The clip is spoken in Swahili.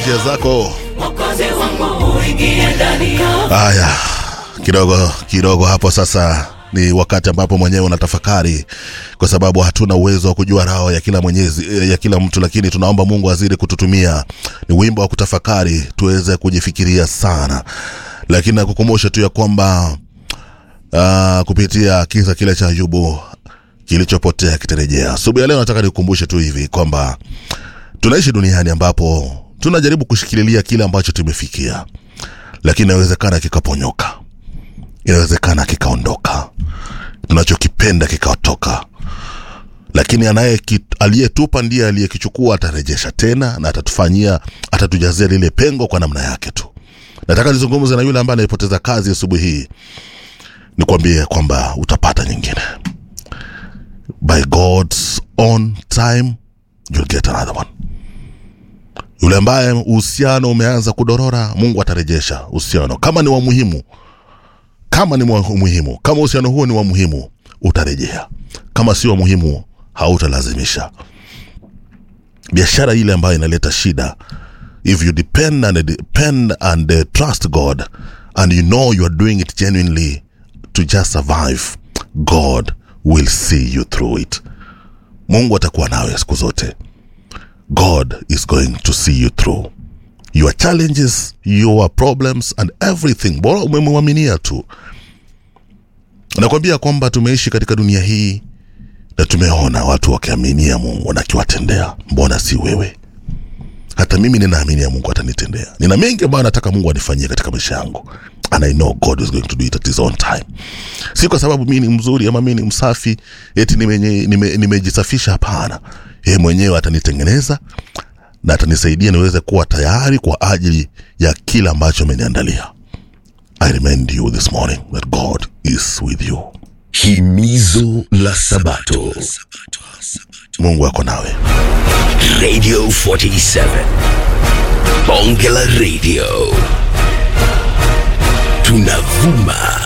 njia zako. Mwokozi wangu uingie ndani yangu. Haya, kidogo kidogo hapo sasa ni wakati ambapo mwenyewe unatafakari, kwa sababu hatuna uwezo wa kujua roho ya kila mwenyezi ya kila mtu, lakini tunaomba Mungu azidi kututumia. Ni wimbo wa kutafakari, tuweze kujifikiria sana, lakini nakukumbusha tu ya kwamba uh, kupitia kisa kile cha Ayubu kilichopotea kitarejea. Asubuhi ya leo nataka nikukumbushe tu hivi kwamba tunaishi duniani ambapo tunajaribu kushikililia kile ambacho tumefikia, lakini inawezekana kikaponyoka, inawezekana kikaondoka, tunachokipenda kikaotoka, lakini anaye aliyetupa ndiye aliyekichukua, atarejesha tena na atatufanyia, atatujazia lile pengo kwa namna yake tu. Nataka nizungumze na yule ambaye alipoteza kazi asubuhi hii, nikwambie kwamba utapata nyingine by God's own time you'll get another one. Yule ambaye uhusiano umeanza kudorora, Mungu atarejesha uhusiano kama ni wa muhimu, kama ni wa muhimu, kama uhusiano huo ni wa muhimu, utarejea. Kama si wa muhimu, hautalazimisha. Biashara ile ambayo inaleta shida, if you depend and depend and uh, trust God and you know you are doing it genuinely to just survive, God will see you through it. Mungu atakuwa nawe siku zote. God is going to see you through your challenges, your problems and everything. Bora umemwaminia tu. Nakwambia kwamba tumeishi katika dunia hii na tumeona watu wakiaminia Mungu na akiwatendea. Mbona si wewe? Hata mimi ninaaminia Mungu atanitendea. Nina mengi ambayo nataka Mungu anifanyie katika maisha yangu, and I know God is going to do it at his own time. Si kwa sababu mimi ni mzuri ama mimi ni msafi eti nimejisafisha nime, nime hapana. Yeye mwenyewe atanitengeneza na atanisaidia niweze kuwa tayari kwa ajili ya kila ambacho ameniandalia. I remind you this morning that God is with you. Himizo la Sabato. Mungu ako nawe. Radio 47. Bonge la Radio. Tunavuma